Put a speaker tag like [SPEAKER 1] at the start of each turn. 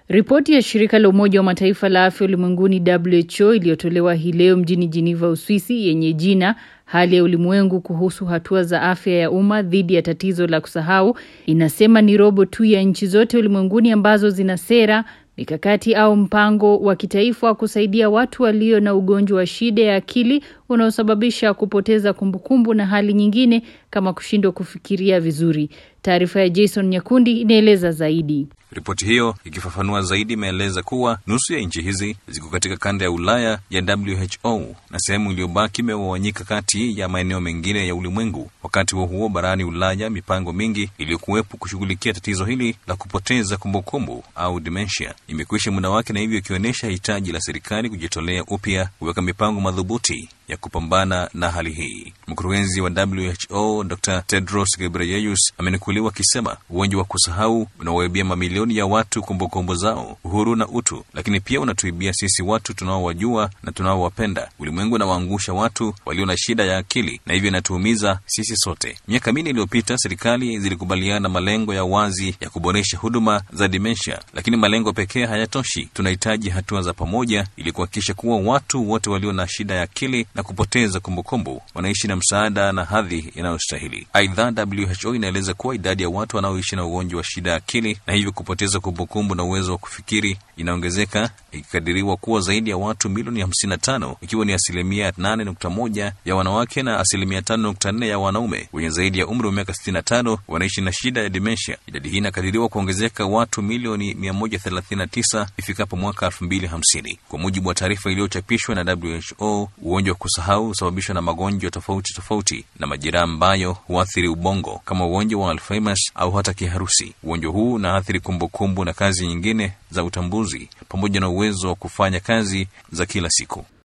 [SPEAKER 1] Ripoti ya shirika la Umoja wa Mataifa la afya ulimwenguni WHO iliyotolewa hii leo mjini Geneva, Uswisi, yenye jina hali ya ulimwengu kuhusu hatua za afya ya umma dhidi ya tatizo la kusahau, inasema ni robo tu ya nchi zote ulimwenguni ambazo zina sera mikakati au mpango wa kitaifa wa kusaidia watu walio na ugonjwa wa shida ya akili unaosababisha kupoteza kumbukumbu na hali nyingine kama kushindwa kufikiria vizuri. Taarifa ya Jason Nyakundi inaeleza zaidi.
[SPEAKER 2] Ripoti hiyo ikifafanua zaidi imeeleza kuwa nusu ya nchi hizi ziko katika kanda ya Ulaya ya WHO na sehemu iliyobaki imegawanyika kati ya maeneo mengine ya ulimwengu. Wakati huo huo, barani Ulaya, mipango mingi iliyokuwepo kushughulikia tatizo hili la kupoteza kumbukumbu au dementia imekwisha muda wake, na hivyo ikionyesha hitaji la serikali kujitolea upya kuweka mipango madhubuti ya kupambana na hali hii. Mkurugenzi wa WHO Dr Tedros Ghebreyesus amenukuliwa akisema ugonjwa wa kusahau unawaibia mamilioni ya watu kumbukumbu zao, uhuru na utu, lakini pia unatuibia sisi watu tunaowajua na tunaowapenda. Ulimwengu unawaangusha watu walio na shida ya akili, na hivyo inatuumiza sisi sote. Miaka minne iliyopita, serikali zilikubaliana malengo ya wazi ya kuboresha huduma za dementia, lakini malengo pekee hayatoshi. Tunahitaji hatua za pamoja ili kuhakikisha kuwa watu wote walio na shida ya akili na kupoteza kumbukumbu wanaishi na msaada na hadhi inayostahili. Aidha, WHO inaeleza kuwa idadi ya watu wanaoishi na ugonjwa wa shida ya akili na hivyo kupoteza kumbukumbu na uwezo wa kufikiri inaongezeka, ikikadiriwa kuwa zaidi ya watu milioni 55 ikiwa ni asilimia 8.1 ya wanawake na asilimia 5.4 ya wanaume wenye zaidi ya umri wa miaka 65 wanaishi na shida ya dementia. Idadi hii inakadiriwa kuongezeka watu milioni 139 ifikapo mwaka 2050 kwa mujibu wa taarifa iliyochapishwa na WHO. Ugonjwa wa kusahau husababishwa na magonjwa tofauti tofauti na majeraha ambayo huathiri ubongo kama ugonjwa wa Alzheimer's au hata kiharusi. Ugonjwa huu unaathiri kumbukumbu na kazi nyingine za utambuzi pamoja na uwezo wa kufanya kazi za kila siku.